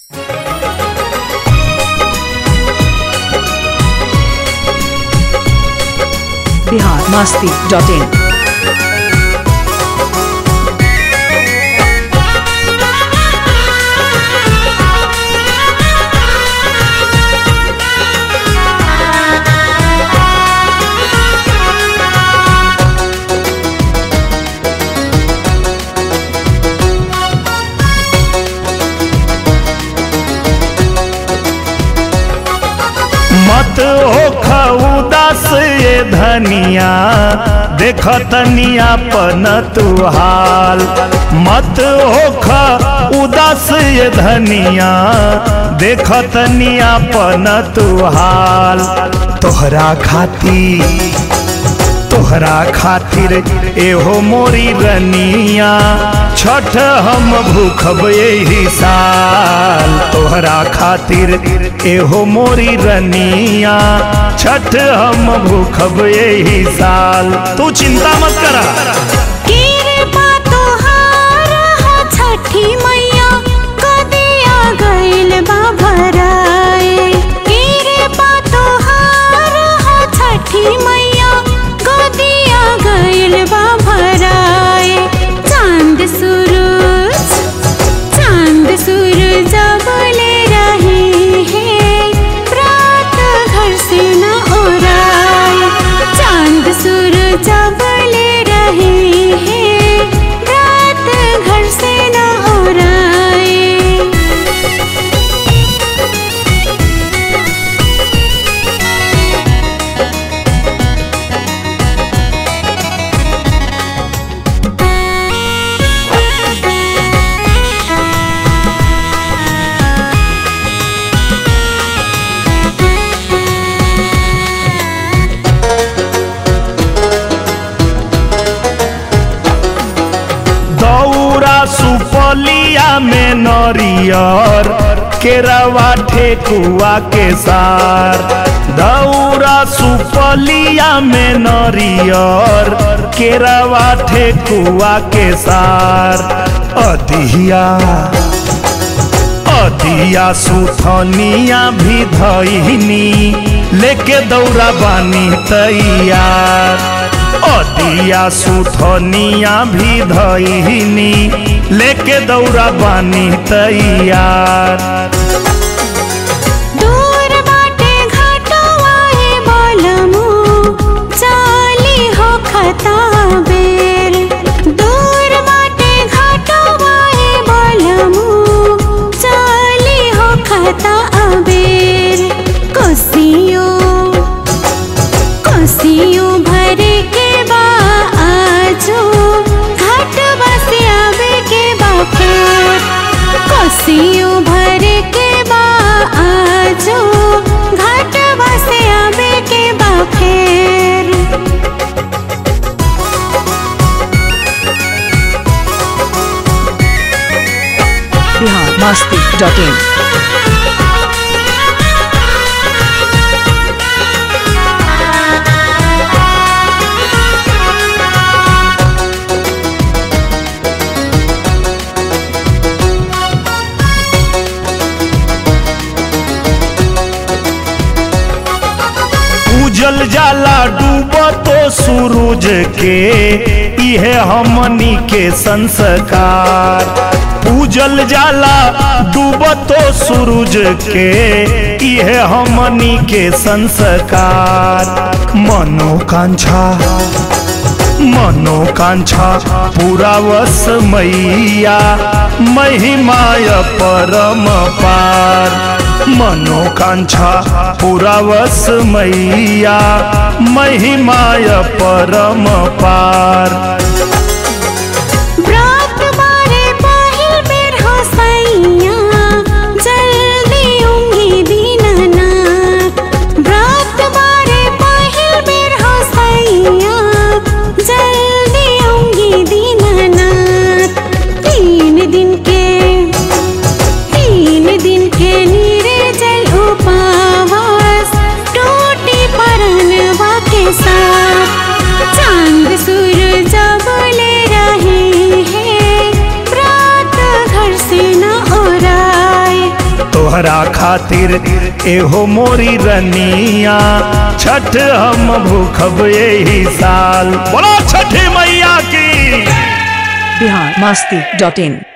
Bihar Masti dot in मत हो उदास ये धनिया देख तनिया पन तुहाल मत हो उदास ये धनिया देख तनिया पन तुहाल तोहरा खाती तोहरा खातिर एहो मोरी रनिया छठ हम भूखब यही साल तोहरा खातिर एहो मोरी रनिया छठ हम भूखब यही साल तू चिंता मत करा कृपा तोहार हो छठी मैया कदिया गइल बा भराए कृपा तोहार हो छठी मैया कदिया गइल बा भराए चांद सूरज चांद सूरज बोले रहे हैं रात घर से न ओराए चांद सूरज बोले रहे हैं रात घर से न ओराए दौरा सुपलिया में नरियर केरवा ठेकुआ के सार दौरा सुपलिया में नरियर केरवा ठेकुआ के सार अधिया अदिया सुथनिया भी धइनी लेके दौरा बानी तैयार अदिया सुथनिया भी धइनी लेके दौरा बानी तैयार दूर बाटे घाटवाए बोलमु चाली हो खता बेर दूर बाटे घाटवाए बोलमु चाली हो खता बेर कोसियो कोसियो भरे के बा आजो घाट बसे आवे के बा फेर कोसियो भरे के बा आजो घाट बसे आवे के बा फेर बिहार मस्ती डॉट इन उजल जाला डूब तो सूरज के इहे हमनी के संस्कार पूजल जाला डूब तो सूरज के इहे हमनी के संस्कार मनोकांक्षा मनोकांक्षा पूरा वस मैया महिमाय परम पार मनोकांक्षा पूरा वस मैया महिमाय परम पार व्रत बारे पहिल बेर हो सैया जल्दी उंगी दीननाथ व्रत बारे पहिल बेर हो सैया जल्दी उंगी दीननाथ तीन दिन के तीन दिन के नीरे जल उपवास टूटी परनवा के साथ चांद सूरज बोले रहे हैं रात घर से न ओराए खातिर एहो मोरी रनिया छठ हम भूखब यही साल बोलो छठी मैया की बिहार मस्ती डॉट इन